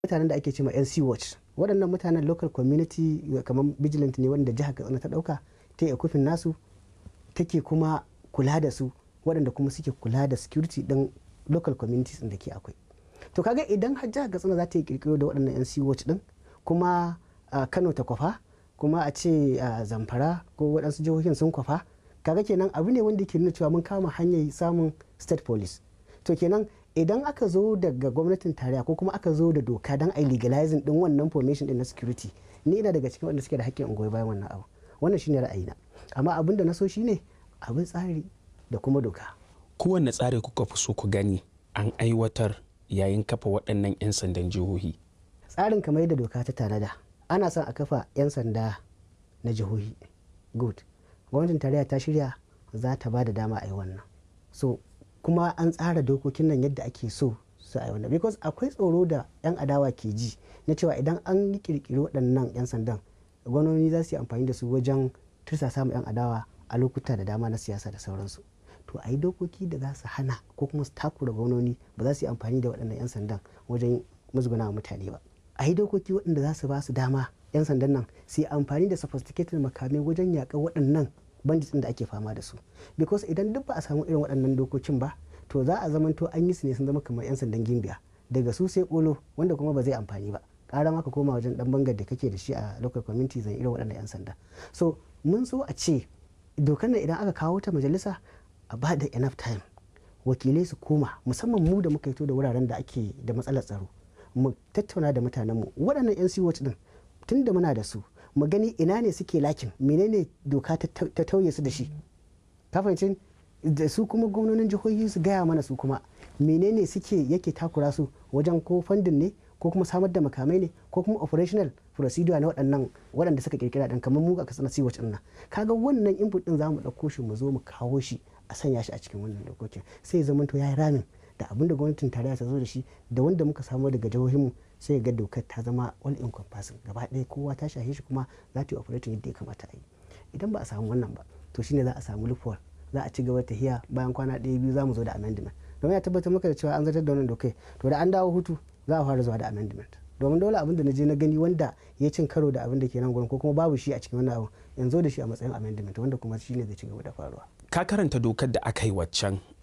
mutanen da ake cewa NC Watch waɗannan mutanen local community kamar vigilant ne wanda jihar Katsina ta ɗauka ta yi kufin nasu take kuma kula da su waɗanda kuma suke kula da security ɗin local communities da ke akwai to kaga idan har jihar Katsina za ta yi kirkiro da waɗannan NC Watch ɗin kuma Kano ta kwafa kuma a ce Zamfara ko waɗansu jihohin sun kwafa kaga kenan abu ne wanda ke nuna cewa mun kama hanyar samun state police to kenan idan aka zo daga gwamnatin tarayya ko kuma aka zo da doka don a legalizing din wannan formation din na security ni ina daga cikin wanda suke da hakkin goyi bayan wannan abu wannan shine ra'ayina amma abin da na so shine abin tsari da kuma doka kowanne tsari kuka fi so ku gani an aiwatar yayin kafa waɗannan 'yan sandan jihohi tsarin kamar yadda doka ta tanada ana son a kafa 'yan sanda na jihohi good gwamnatin tarayya ta shirya za ta ba da dama a yi wannan so kuma an tsara dokokin nan yadda ake so su a wannan because akwai tsoro da 'yan adawa ke ji na cewa idan an yi kirkiri waɗannan 'yan sandan gwamnoni za su yi amfani da su wajen tursasa ma 'yan adawa a lokuta da dama na siyasa da sauransu to a yi dokoki da za su hana ko kuma su takura gwamnoni ba za su yi amfani da waɗannan 'yan sandan wajen musguna wa mutane ba a yi dokoki waɗanda za su ba su dama 'yan sandan nan su yi amfani da sophisticated makamai wajen yaƙar waɗannan bandits da ake fama da su because idan duk ba a samu irin waɗannan dokokin ba to za a zamanto an yi su ne sun zama kamar 'yan sandan gimbiya daga su sai kolo wanda kuma ba zai amfani ba ƙara maka koma wajen dan bangar da kake da shi a local community zan irin waɗannan 'yan sanda so mun so a ce dokar nan idan aka kawo ta majalisa a ba da enough time wakilai su koma musamman mu da muka fito da wuraren da ake da matsalar tsaro mu tattauna da mutanenmu waɗannan 'yan siwot din tun da muna da su mu gani ina ne suke lakin menene doka ta tauye su da shi kafancin da su kuma gwamnonin jihohi su gaya mana su kuma menene suke yake takura su wajen ko fandin ne ko kuma samar da makamai ne ko kuma operational procedure na waɗannan waɗanda suka kirkira ɗan kamar mu a kasar siwa ɗin nan kaga wannan input ɗin zamu ɗauko shi mu zo mu kawo shi a sanya shi a cikin wannan dokokin sai ya zamanto ya yi ramin da abin da gwamnatin tarayya ta zo da shi da wanda muka samu daga jihohinmu sai ga dokar ta zama all encompassing gaba ɗaya kowa ta shahe shi kuma za ta yi operating yadda ya kamata a yi idan ba a samu wannan ba to shine za a samu loophole za a ci gaba ta hiya bayan kwana ɗaya biyu za mu zo da amendment domin ya tabbatar maka da cewa an zartar da wannan dokai to da an dawo hutu za a fara zuwa da amendment domin dole abin da na je na gani wanda ya cin karo da abin da ke nan gurin ko kuma babu shi a cikin wannan abu in zo da shi a matsayin amendment wanda kuma shine zai ci gaba da faruwa ka karanta dokar da aka yi waccan